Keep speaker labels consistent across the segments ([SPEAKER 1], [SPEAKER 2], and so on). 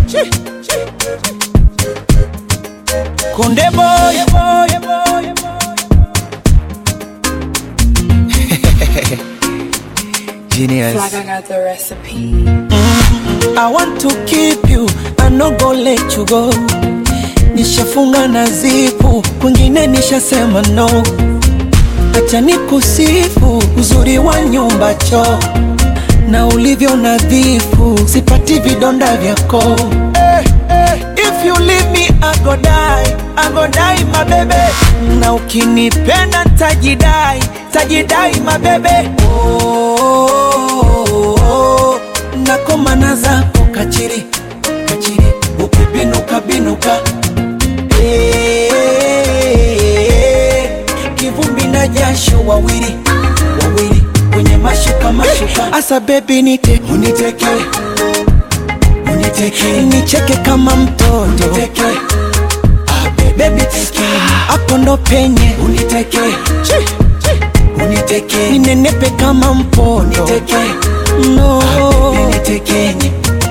[SPEAKER 1] Konde boy, boy, boy,
[SPEAKER 2] Genius.
[SPEAKER 3] Like I got the recipe.
[SPEAKER 1] I want to keep you, I no go let you go. Nishafunga na zipu, kwingine nishasema no. Acha nikusifu uzuri wa nyumba choo na ulivyo nadhifu, sipati vidonda vyako. Eh, eh, If you leave me I go die, I go die my baby. Na ukinipenda tajidai, tajidai my baby. Oh, oh, oh, nakomana zako kachiri kachiri, ukibinuka binuka Eh, kivumbi na jasho wawili wawili kwenye mashuka mashuka, asa bebi nite uniteke uniteke nicheke kama mtoto uniteke bebi teke hapo ndo penye uniteke uniteke ninenepe kama mpondo uniteke no unitekenye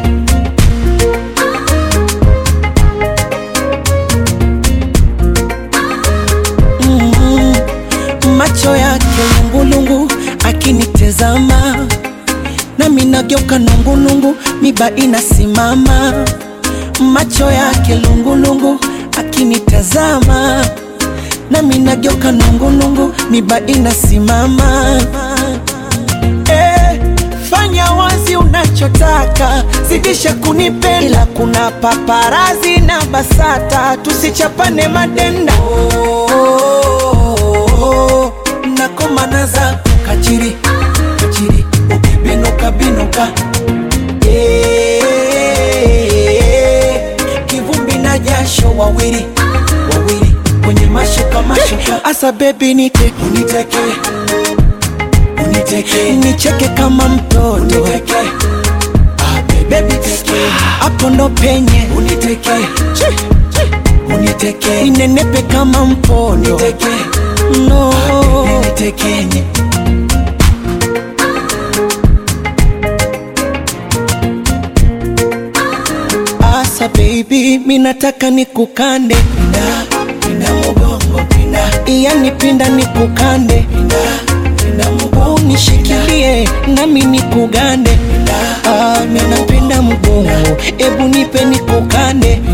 [SPEAKER 1] mm, macho yake lungulungu akinitezama nami nageuka nungunungu miba inasimama macho yake lungulungu akinitazama nami nageuka nungunungu miba inasimama eh, fanya wazi unachotaka zidisha kunipenda ila kuna paparazi na basata tusichapane madenda oh, nakomana zako kachiri kachiri ukibinuka binuka Eh, kivumbi na jasho wawili wawili kwenye mashuka mashuka asa bebi nite uniteke uniteke nicheke kama mtoto uniteke bebi teke hapo ndo penye uniteke uniteke ninenepe kama mpondo uniteke no unitekenye Asa baby, minataka nikukande pinda, pinda mugongo pinda, yani pinda nikukande pinda, pinda mugongo nishikilie nami nikugande pinda, ah, minapenda mugongo, ebu nipe nikukande